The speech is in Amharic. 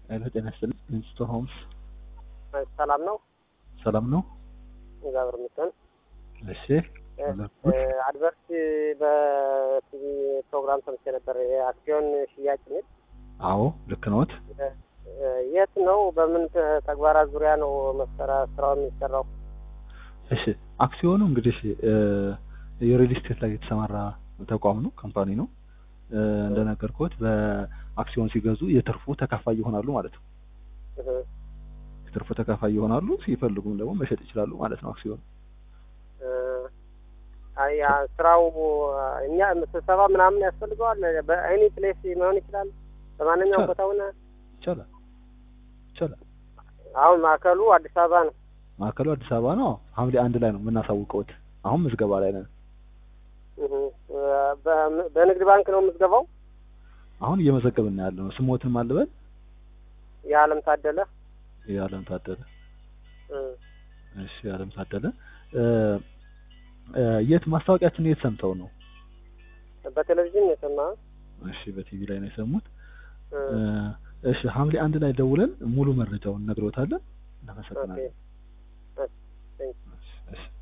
ሄሎ ጤና ይስጥልኝ ኢንስቶር ሆምስ ሰላም ነው። ሰላም ነው? እግዚአብሔር ይመስገን። እሺ አድቨርት በቲቪ ፕሮግራም ሰምቼ ነበር። የአክሲዮን ሽያጭ የሚል አዎ ልክ ነዎት። የት ነው? በምን ተግባራት ዙሪያ ነው መሰራ ስራው የሚሰራው? እሺ አክሲዮኑ እንግዲህ የሪል ስቴት ላይ የተሰማራ ተቋም ነው፣ ካምፓኒ ነው። እንደነገርኩት በአክሲዮን ሲገዙ የትርፉ ተካፋይ ይሆናሉ ማለት ነው። የትርፉ ተካፋይ ይሆናሉ። ሲፈልጉም ደግሞ መሸጥ ይችላሉ ማለት ነው አክሲዮኑ። አያ ስራው እኛ ስብሰባ ምናምን ያስፈልገዋል። በኤኒ ፕሌስ መሆን ይችላል። በማንኛውም ቦታ ሆነ ይቻላል ይቻላል። አሁን ማዕከሉ አዲስ አበባ ነው። ማዕከሉ አዲስ አበባ ነው። ሐምሌ አንድ ላይ ነው የምናሳውቀውት። አሁን ምዝገባ ላይ ነን። በንግድ ባንክ ነው ምዝገባው። አሁን እየመዘገብን ያለ ነው። ስሞትን ማልበል የዓለም ታደለ የዓለም ታደለ። እሺ የዓለም ታደለ የት ማስታወቂያችን የት ሰምተው ነው? በቴሌቪዥን የሰማ እሺ በቲቪ ላይ ነው የሰሙት። እሺ ሐምሌ አንድ ላይ ደውለን ሙሉ መረጃውን እነግሮታለን። እናመሰግናለን። ኦኬ። እሺ